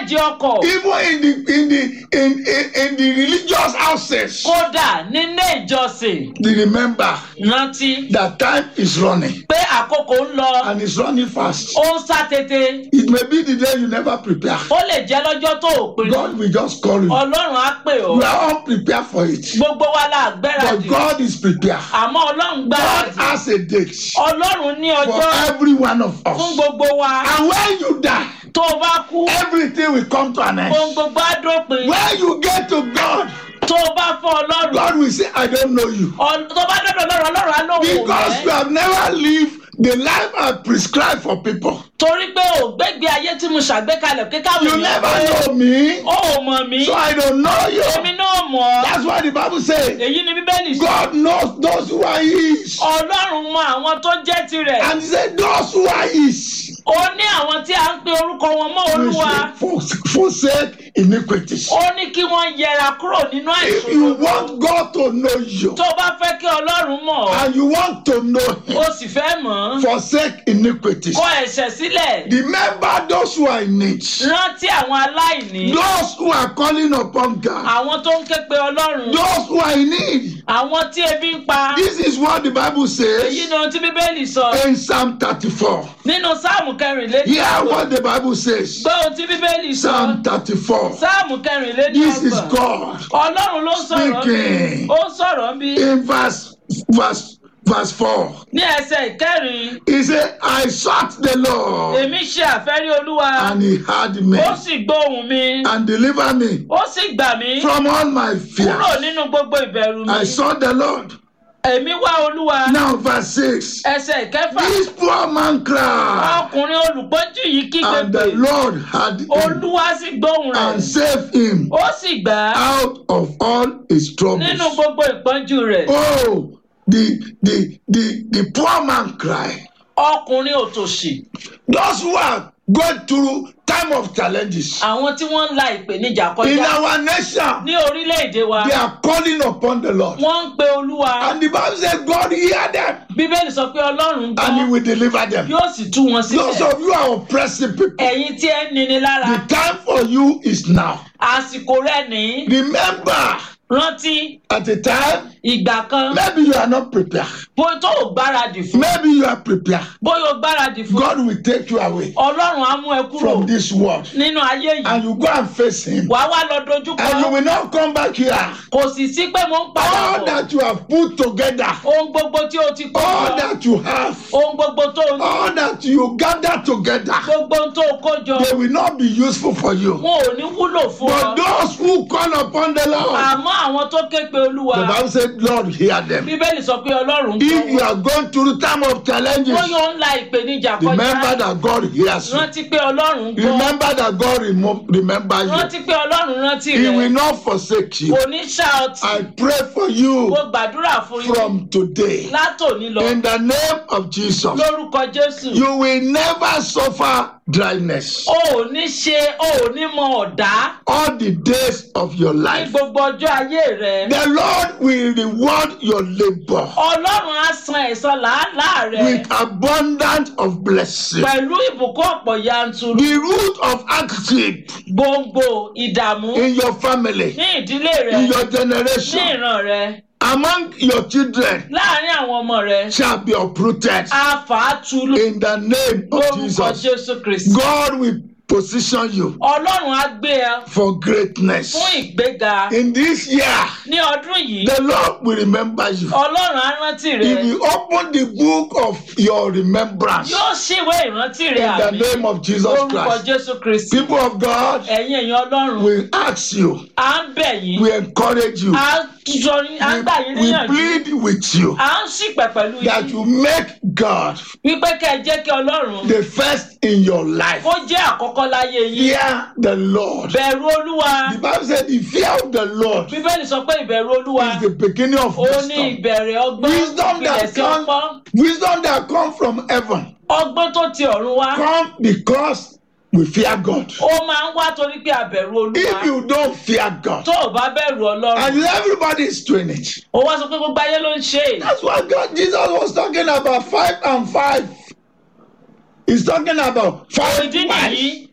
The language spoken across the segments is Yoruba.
jẹ ọkọ̀ even in the in the in in, in the religious houses. kódà nílé ìjọsìn They remember rántí that time is running pé àkókò ń lọ and it's running fast. ó ń sá tètè It may be the day you never prepare. ó lè jẹ́ lọ́jọ́ tó ò pinnu God will just call you. ọlọ́run á pè ọ́ You are unprepared for it. gbogbo wa la But gbẹ́radì God is prepared. àmọ́ ọlọ́run God gbáradì has a date ọlọ́run ní for ọjọ́ every one of fún us. gbogbo wa And when you die, tó o bá kú everything will come to an end. ohun gbogbo á dópin When you get to God, tó o bá fọ́ ọlọ́run God will say, I don't know you. Ọ- tó bá dọ́dọ̀ lọ́rọ̀ ọlọ́run á lóun ò Because you mẹ́ have never lived the life I prescribed for people. torí pé ò gbégbé ayé tí mo ṣàgbékalẹ̀ kí káwọn You èèyàn never pé know me. ó ò mọ̀ mí So I don't know èmi you. náà mọ̀ ọ́ That's why the Bible says èyí ni bíbélì sọ God knows those who are His. ọlọ́run mọ àwọn tó jẹ́ tirẹ̀ And He said, Those who are His ó ní àwọn tí a ń pe orúkọ wọn mọ́ will olúwa for- forsake iniquities. ó ní kí wọ́n yẹra kúrò nínú If you àìsàn want God to know you tó bá fẹ́ kí ọlọ́run mọ̀ ọ́ and you want to know ó Him, sì fẹ́ mọ̀ ọ́ forsake iniquities. kọ ẹ̀ṣẹ̀ sílẹ̀ Remember those who are in need, rántí àwọn aláìní those who are calling upon God, àwọn tó ń ké pe ọlọ́run those who are in need. àwọn tí ebi ń pa This is what the Bible èyí says ni ohun tí bíbélì sọ in Psalm 34. nínú sáàmù kẹrìnlélẹ́ni Hear what the Bible says. gbọ́ ohun tí bíbélì sọ Psalm 34. sáàmù kẹrìnlélẹ́ni This is ọgbọ̀n God ọlọ́run ló ń sọ̀rọ̀ bí speaking. ó ń sọ̀rọ̀ bí in verse verse verse 4. ní ẹsẹ̀ ìkẹrin He said, I sought the Lord èmi ṣe àfẹ́rí olúwa and he heard me ó sì gbóhùn mi and delivered me ó sì gbà mí from all my kúrò fears. nínú gbogbo ìbẹ̀rù mi I sought the Lord. èmi wá olúwa Now verse 6. ẹsẹ̀ ìkẹfà This poor man cried ọkùnrin olùpọ́njú yìí kígbe and pé the Lord heard him olúwa sì gbóhùn rẹ̀ and saved him ó sì gbà á out of all his troubles. nínú gbogbo ìpọ́njú rẹ̀ Oh, the the the the poor man cried. ọkùnrin òtòṣì Those who are going through time of challenges àwọn tí wọ́n ń la ìpèníjà in kọjá our nation, ní orílẹ̀-èdè wa they are calling upon the Lord. wọ́n ń pe olúwa And the Bible says God hear them bíbélì sọ pé ọlọ́run and he gbọ́ will deliver them. yóò sì tú wọn Those sílẹ̀ of you are oppressive people, ẹ̀yin tí ẹ ń nini lára the time for you is now. àsìkò rẹ̀ ní Remember, rántí at the time, ìgbà kan maybe you are not prepared. bóyá tó o gbáradì fún Maybe you are prepared. bóyá o gbáradì fún God will take you away ọlọ́run á mú ẹ kúrò from this world nínú ayé yìí and you go and face him. wàá wá lọ dojú And you kọ will not come back here. kò sì sí pé mo ń padà All bọ̀ that you have put together, ohun gbogbo tí o ti kó all jọ that you have, ohun gbogbo tó o ní all that you gather together, gbogbo ohun tó o kó jọ they will not be useful for you. wọn ò ní wúlò fún But ọ those who call upon the Lord, àmọ́ àwọn tó ké pe olúwa the Bible said, Lord, hear them. bíbélì sọ pé ọlọ́run If gbọ́ you wọn are going through the time of challenges, ó yóò ń la ìpèníjà remember kọjá that God hears you. rántí pé ọlọ́run gbọ́ Remember that God remo- remember you. rántí pé ọlọ́run rántí He will rẹ not forsake you. kò ní ṣá ọtí I pray for you mo gbàdúrà fún yín from today. látòní lọ In the name of Jesus, lórúkọ jésù you will never suffer dryness o ò ní ṣe o ò ní mọ ọ̀dá all the days of your ní life. gbogbo ọjọ́ ayé rẹ The Lord will reward your labor ọlọ́run á san ẹ̀san làálàá rẹ with abundance of blessing. pẹ̀lú ìbùkún ọ̀pọ̀ yanturu The root of hardship gbòǹgbò ìdààmú in your family, ní ìdílé rẹ in your ní generation, ìran rẹ among your children láàrin àwọn ọmọ rẹ shall be uprooted á fà á tu in the name of lórúkọ Jesus. jésù kristi God will position you ọlọ́run á gbé ẹ for greatness. fún ìgbéga In this year, ní ọdún yìí the Lord will remember you. ọlọ́run á rántí rẹ He will open the book of your remembrance yóò ṣíwé ìrántí rẹ in the àmì name of Jesus lórúkọ Christ. jésù kristi People of God ẹ̀yin èèyàn ọlọ́run will ask you, à ń bẹ̀ yín we encourage you, à ń sọ yín à ń gbà yín we, we níyànjú plead with you à ń ṣìpẹ̀ pẹ̀lú that yín you make God wípé kẹ́ ẹ jẹ́ kí ọlọ́run the first in your life. kó jẹ́ àkọ́kọ́ láyé yín Fear the Lord. bẹ̀rù olúwa The Bible said the fear of the Lord bíbélì sọ pé ìbẹ̀rù olúwa is the beginning of ó ní wisdom. ìbẹ̀rẹ̀ ọgbọ́n Wisdom ìpìlẹ̀ that sí ọpọ́n comes, wisdom that comes from heaven, ọgbọ́n tó ti ọ̀run wá come because we fear God. ó máa ń wá torí pé àbẹ̀rù olúwa If you don't fear God, tó o bá bẹ̀rù ọlọ́run and everybody is doing it, ó wá sọ pé gbogbo ayé ló ń ṣe é that's what God Jesus was talking about five and five. He's talking about five ìdí wives. nìyí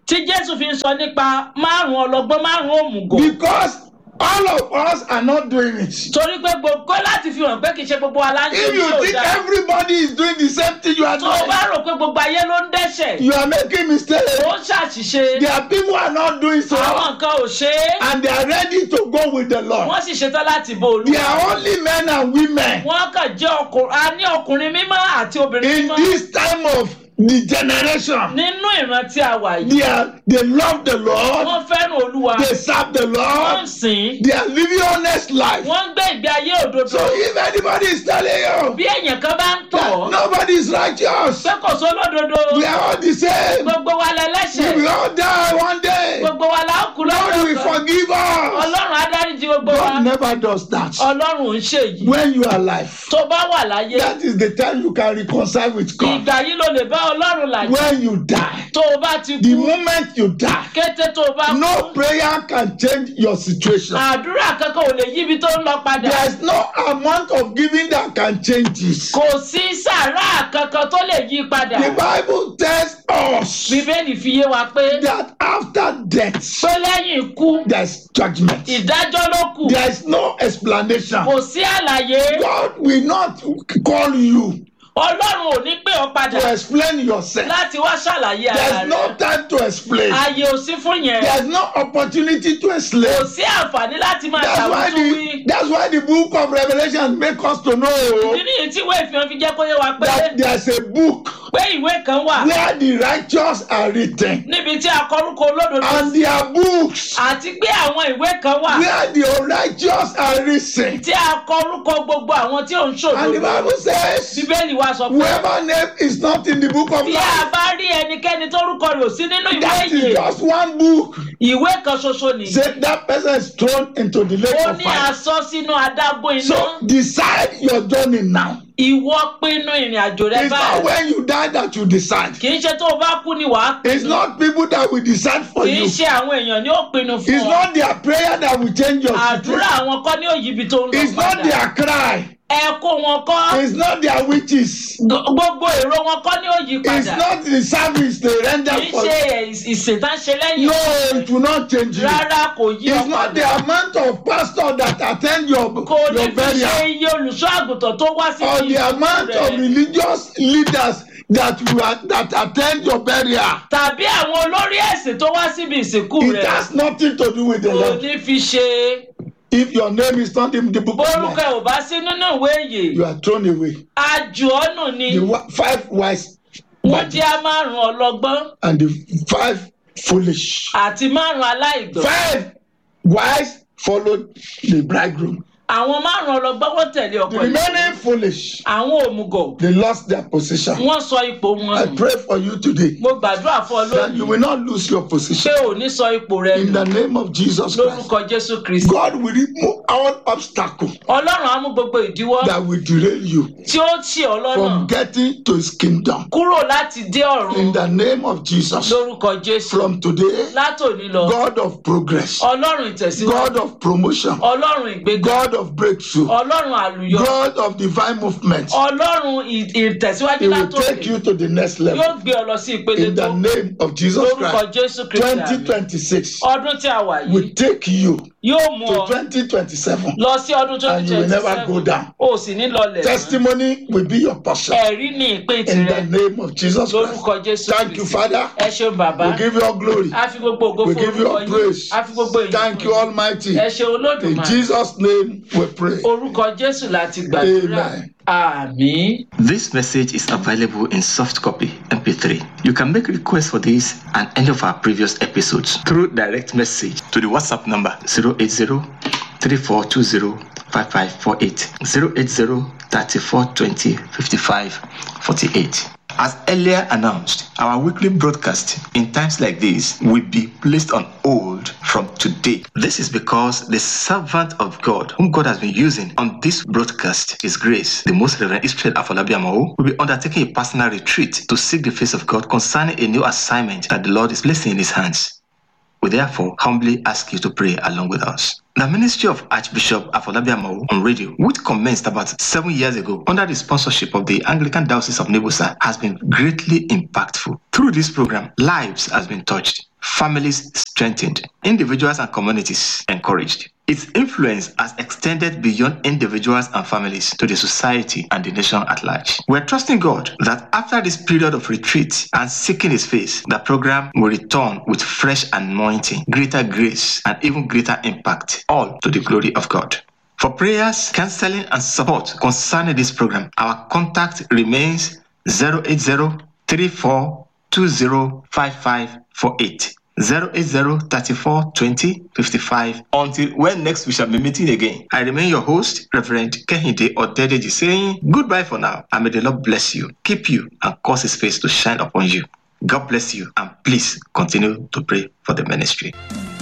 tí jésù fi ń sọ nípa márùn ọlọgbọ́n márùn òmùgọ̀ Because all of us are not doing it. torí pé gbogbo láti fi hàn pé kì í ṣe gbogbo wa la ń ṣe If tí you ò think dáa everybody is doing the same thing you are tó o bá doing, rò pé gbogbo ayé ló ń dẹ́ṣẹ̀ you are making mistakes. ó ń ṣàṣìṣe There are people who are not doing so àwọn nǹkan ò ṣe é and they are ready to go with the Lord. wọ́n sì ṣetán láti bo They olúwa are only men and women wọ́n kàn jẹ́ ọkùnrin a ní ọkùnrin mímọ́ àti obìnrin in mímọ́ this time of the generation. nínú ìran tí a wà yìí They are they love the Lord. wọ́n fẹ́ràn olúwa They serve the wọ́n ń Lord. sìn They are living honest life. wọ́n ń gbé ìgbé ayé òdodo So if anybody is telling you bí èèyàn kan bá ń tọ̀ that ọ́ nobody is righteous, pé kò sólódodo we are all the same. gbogbo wa We lẹ́lẹ́ṣẹ̀ will all die one day. gbogbo wa la ó kú God lọ́jọ́ will kan forgive us. ọlọ́run á dáríjì gbogbo wa God never does that. ọlọ́run ò ń ṣe yìí When you are alive, tó bá wà láyé that is the time you can reconcile with God. ìgbà yìí ló lè bá ọlọ́run làjẹ́ When you die, tó o bá ti the kú moment you die, kété tó o bá no kú prayer can change your situation. àdúrà kankan ò lè yíbi tó ń lọ padà There is no amount of giving that can change this. kò sí sàrà kankan tó lè yí padà The Bible tells us bíbélì fi yé wa pé that after death, pé lẹ́yìn ikú there is judgment. ìdájọ́ ló kù There is no explanation. kò sí àlàyé God will not call you ọlọ́run ò ní pè ọ́ padà to explain yourself. láti wá ṣàlàyé ara There's no rẹ̀ time to explain. ààyè ò sí fún yẹn There's no opportunity to kò explain. sí àǹfààní láti máa That's why ṣàwùjúwí the that's why the book of Revelation make us to ìdí know nìyí tí ìwé ìfihàn fi jẹ́ kó yé wa pé that there's a book pé ìwé kan wà where the righteous are written níbi tí a kọrúkọ olódodo and there are books àti pé àwọn ìwé kan wà where the unrighteous are written. tí a kọrúkọ gbogbo àwọn tí ò ń And the ṣòdodo Bible says, bíbélì wa sọ pé whoever name is not in the book of bí a life, bá rí ẹnikẹ́ni tórúkọ rẹ̀ ò sí nínú ìwé that is ìyè just one book. ìwé kan ṣoṣo nìyí Say that person is thrown into the lake ó of ní fire. asọ sínú adágún iná So decide your journey now. ìwọ pinnu ìrìn àjò rẹ It's not báyìí when you die that you decide. kì í ṣe tó o bá kú ni wàá It's pinnu not people that will decide for kì í you. ṣe àwọn èèyàn ni ó pinnu fún It's ọ not their prayer that will change your àdúrà situation. àwọn kọ́ ni ó yí ibi tó ń lọ It's not padà their cry. ẹ̀kọ́ wọn kọ́ It's not their witches. G- gbogbo èrò wọn kọ́ ni ó yí It's padà not the service they render kì í for ṣe ìṣètánṣe lẹ́yìn No, it will not change you. rárá kò yí ọ It's not the padà amount of pastor that attend your, kò ní your fi ṣe burial iye olùṣọ́ àgùntàn tó wá sí or the amount of religious leaders that you are, that attend your burial. tàbí àwọn olórí ẹ̀sìn tó wá síbi ìsìnkú It rẹ̀ has nothing to do with the kò Lord. ní fi ṣe If your name is not in the book of bórúkọ life, ẹ̀ ò bá sí nínú ìwé ìyè you are thrown away. àjù ọ̀nù ni The wi- five wise wọ́n jẹ́ á márùn ọlọ́gbọ́n and the five foolish. àti márùn aláìgbọ́n Five wise followed the bridegroom. àwọn márùn ọlọ́gbọ́n wọ́n tẹ̀lé The ọkọ ìyàwó remaining foolish, àwọn òmùgọ̀ they lost their position. wọ́n sọ ipò wọn I nù pray for you today mo gbàdúrà fún ọ that you lónìí will not lose your pé position. ò ní sọ ipò rẹ In nù the name of Jesus Christ, lórúkọ jésù kristi God will remove all obstacle ọlọ́run á mú gbogbo ìdíwọ́ that will derail you tí ó tì ọ́ lọ́nà from getting to His kingdom. kúrò láti dé ọ̀run In the name of Jesus, lórúkọ jésù from today, látòní lọ God of progress, ọlọ́run ìtẹ̀síwájú God of promotion, ọlọ́run ìgbéga God of breakthrough, ọlọ́run àlùyọ God of divine movement, ọlọ́run ì- ìtẹ̀síwájú He will take látòní you to the next yóò level. gbé ọ lọ sí ìpele In tó the name of Jesus lórúkọ Christ, jésù kristi àmín. 2026 ọdún tí a wà yìí will take you yóò mú to ọ 2027 lọ sí ọdún and twenty you will twenty never go seven down. o sì ní lọlẹ̀ mọ́. Testimony will be your portion. ẹ̀rí ní ìpín In the tirẹ̀ name of Jesus Christ. lórúkọ jésù Thank you, Father. ẹ ṣeun bàbá We give you all glory. a fi gbogbo ògo We fún give you orúkọ all yín praise. a fi gbogbo èyí Thank you, Almighty. ẹ ṣe In olódùmarè Jesus' name we pray. orúkọ jésù láti gbàdúrà Amen. àmín. This message is available in soft copy MP3. You can make requests for this and any of our previous episodes through direct message to the WhatsApp number 080 3420 5548 080 3420 55 48. As earlier announced, our weekly broadcast in times like this will be placed on hold from today. This is because the servant of God, whom God has been using on this broadcast, His Grace, the Most Reverend Israel Afolabi Amao, will be undertaking a personal retreat to seek the face of God concerning a new assignment that the Lord is placing in His hands. We therefore humbly ask you to pray along with us. The ministry of Archbishop Afolabi Amao on radio, which commenced about seven years ago under the sponsorship of the Anglican Diocese of Nebusa, has been greatly impactful. Through this program, lives has been touched, families strengthened, individuals and communities encouraged. Its influence has extended beyond individuals and families to the society and the nation at large. We're trusting God that after this period of retreat and seeking His face, the program will return with fresh anointing, greater grace, and even greater impact, all to the glory of God. For prayers, counseling, and support concerning this program, our contact remains 080 34 205548. 080 34 20 55. Until when next we shall be meeting again, I remain your host, Reverend Kehinde Odedeji, saying goodbye for now, and may the Lord bless you, keep you, and cause His face to shine upon you. God bless you, and please continue to pray for the ministry.